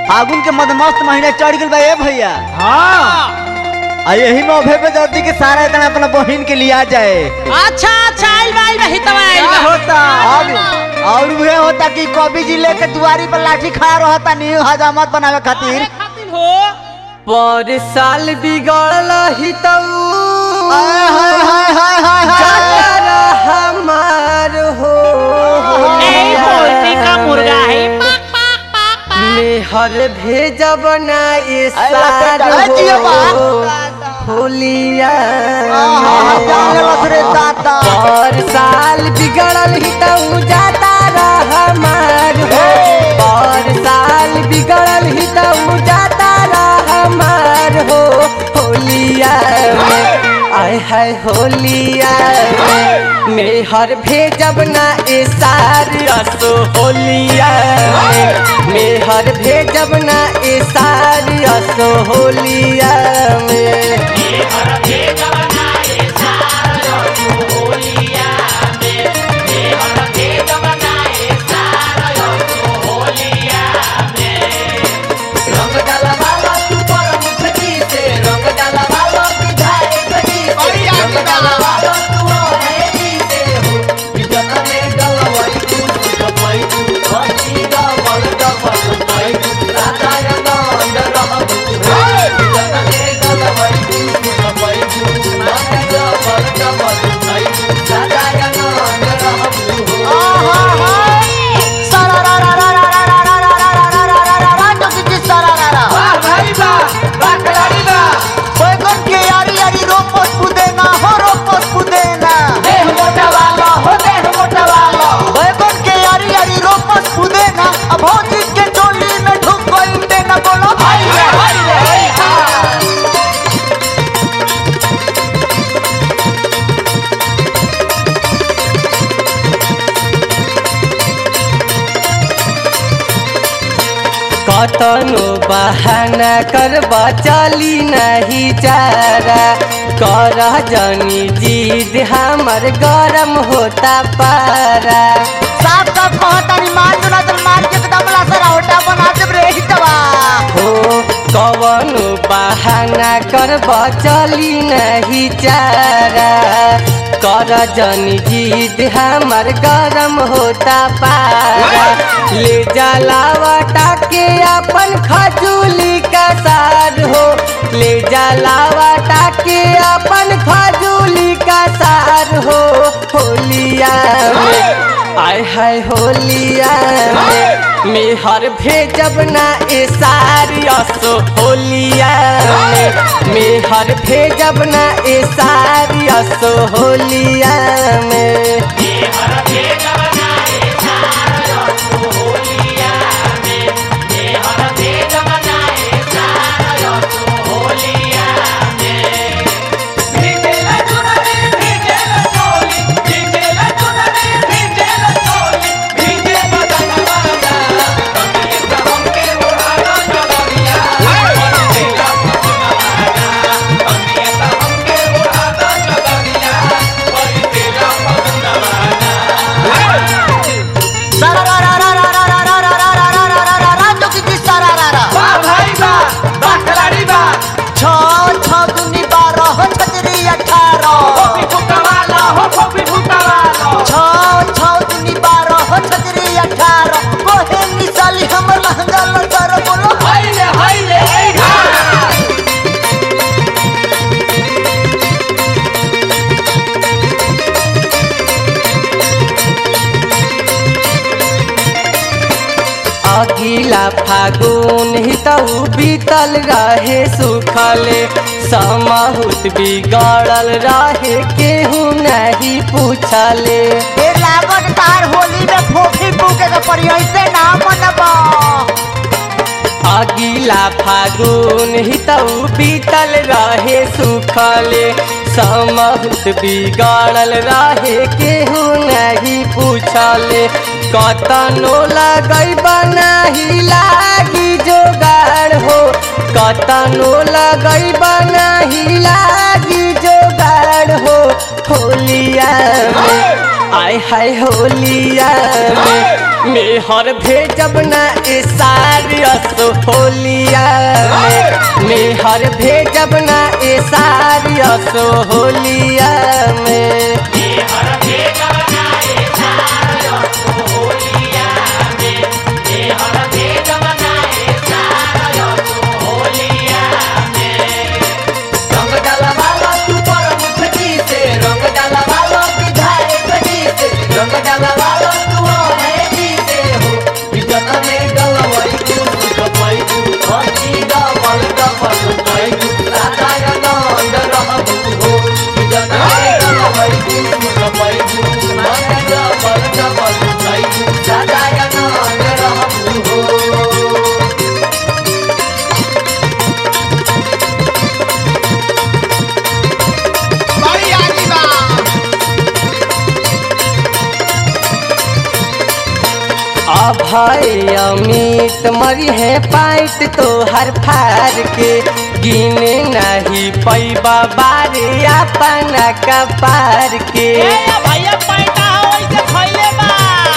फागुन के मदमस्त महीना चढ़ गइल बा ए भैया हाँ आ यही में अभे पे जल्दी के सारा इतना अपना बहिन के लिया जाए अच्छा अच्छा आइल बा आइल बा हितवा आइल क्या बा होता अब और वह होता कि कवि जी लेके दुआरी पर लाठी खड़ा रहता नी हजामत बनावे खातिर अरे खातिर हो पर साल बिगड़ल ही हाय हाय हाय हाय हाय हाय हमार हो ए पोल्ट्री का मुर्गा है पाक पाक पाक पाक मेहर भेजब ना ये अरे लपेटा, सार अरे जियो बा। हो होलिया आहा, जान लेलस रे दाता पर साल बिगड़ल ही तऊ जाता रह हमार हो पर साल बिगड़ल ही तऊ जाता रह हमार हो होलिया में आय हाय होलिया में मेहर भेजब ना ए सार असो होलिया में मेहर भेजब ना ए सार असो होलिया में रंग डाला वाला तू पर मुखती से रंग डाला वाला विधायक जी से रंग डाला वाला तू है जी से हो विजन में डलवाई तू डलवाई तू भक्ति का बल का बल पाई तू राधा रंग रह विजन में डलवाई तू डलवाई तू राधा का बल का बल पाई तू राधा रंग रह आहा, हाय। सारा रा रा रा रा रा रा रा रा रा रा रा रा रा रा जोगी जी सारा रा रा। वाह भाई वाह वाह खिलाड़ी वाह बैगन के यारी यारी रोपत पुदेना हो रोपत पुदेना देह मोटा वाला हो देह मोटा वाला बैगन के यारी यारी रोपत पुदेना अब भौजी के टोली में ढुक गई देना बोलो भाई रे, भाई रे। कतनो बहाना करबा चली नहीं चारा कर जनी जीद हमर गरम होता पारा साफ साफ कहतानी मार जो ना तो मार के एकदम लासरा होटा बना देब रे हितवा हो कवनो बहाना करबा चली नहीं चारा कर जनी जीद हमर गरम होता पारा ले जलावटा के अपन खजूली का सार हो ले जलावटा के अपन खजूली का सार हो होलिया में आय हाय होलिया में मेहर भेजब ना ए सारी असो होलिया में मेहर भेजब ना ए सारी असो होलिया में सारा रा रा रा रा रा रा रा रा रा रा रा रा रा रा जोगी जी सारा रा रा छ छ दुनी बारह छतरी अठारह छ छ दुनी बारह छतरी अठारह कोहे निसाली हमर लहंगा लगर बोलो अगिला फागुन ही तऊ बीतल रहे सुखले समहुत बिगड़ल रहे केहू नहीं पूछले ए लागत तार होली में फोफी फूके के पड़ी ऐसे ना मनबा अगिला फागुन ही तऊ बीतल रहे सुखले समहुत बिगड़ल रहे केहू नहीं पूछले कतनो लगई बनाही लागी जोगाड़ हो कतनो लगई बनाही लागी जोगाड़ हो होलिया में आय हाय होलिया में मेहर भेजब ना ए सारी असो होलिया में मेहर भेजब ना ए सारी असो होलिया में रंग डाला वाला तू प्रमुख जी से रंग डाला वाला विधायक जी से रंग डाला वाला तू है जी से हो विजन में डलवई तू सुखपई तू भक्ति डबल डबल पई तू राधा नंद रहबू हो विजन में डलवई तू सुखपई तू भक्ति डबल डबल पई तू राधा नंद रहबू हो अभय अमित मरी है पाइट तो हर फार के गिने नहीं पैबा बारे अपना कपार के ए या भैया पैटा हो ऐसे खइले बा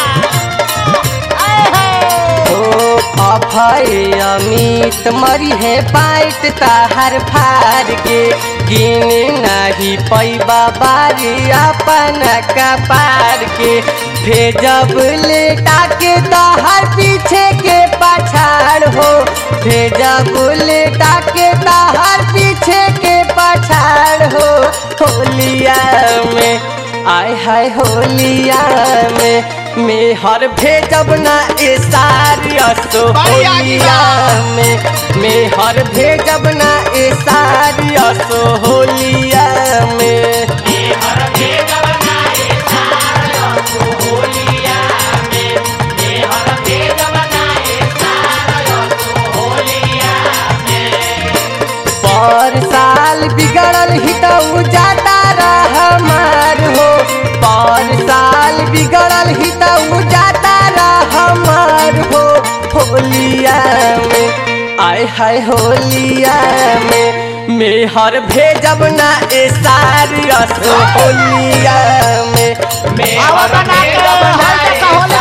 आए है ओ अभय अमित मरी है पाइट ताहर फार के गिने नहीं पैबा बारी अपना कपार के भेजब लेटा के ताहर पीछे के पछाड़ हो भेजब लेटा के ताहर पीछे के पछाड़ हो होलिया में आय हाय होलिया में मेहर भेजब ना ए सारी असो होलिया में मेहर भेजब ना ए सारी असो होलिया में पर साल बिगड़ल ही तो जाता रह हमार हो पर साल बिगड़ल ही तो जाता रह हमार हो होलिया में आय हाय होलिया में मेहर भेजब ना ए सारी असो होलिया में आवा बना के हल तक होली